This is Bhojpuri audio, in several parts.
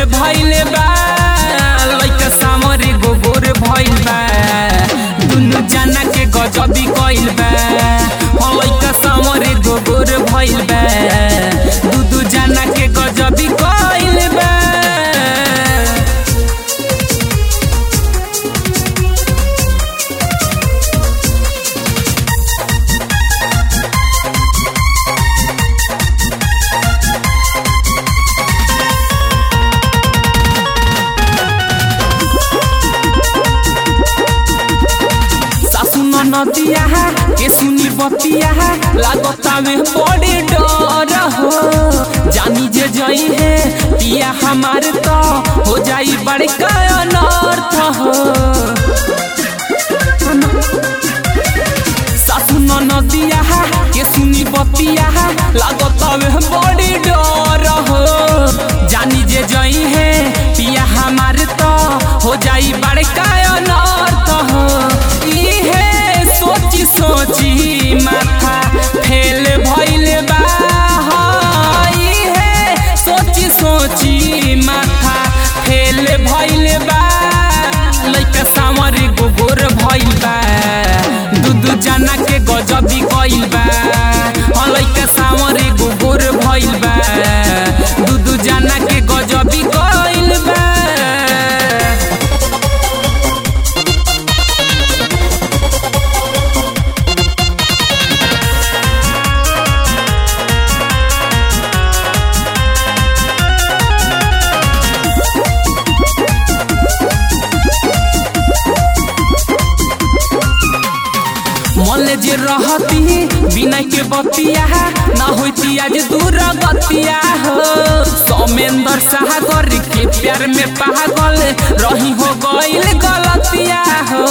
भइले बा लइका सामरे गोबर भइल बा दुनु जना के गजबी कइल बा हो लइका सामरे गोबर भइल बा दू दू जना के गजबी कइल बा सासु नदिया के सुनी बतिया लागता में बड़े डर हो जानी जे जई है पिया हमार तो हो जाई बड़का अनर्थ हो सासु नदिया के सुनी बतिया लागता में बड़े डर हो जानी जे जई है पिया हमार तो हो जाई बड़का अनर्थ हो इहे सोची सोची माथा फेल भइल बा हाँ, इहे सोची सोची माथा फेल भइल बा लइका सामर गोबर भइल बा दू दू जना के गजबी कइल बा हाँ, लइका सामर गोबर भइल बा दू दू जना के गजबी कइल बा मन जे रहती बिना के बतिया ना होती आज दूर गतिया हो सौमेंद्र सागर के प्यार में पागल रही हो गइल गलतिया हो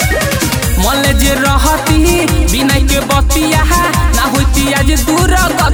मन जे रहती बिना के बतिया ना होती आज दूर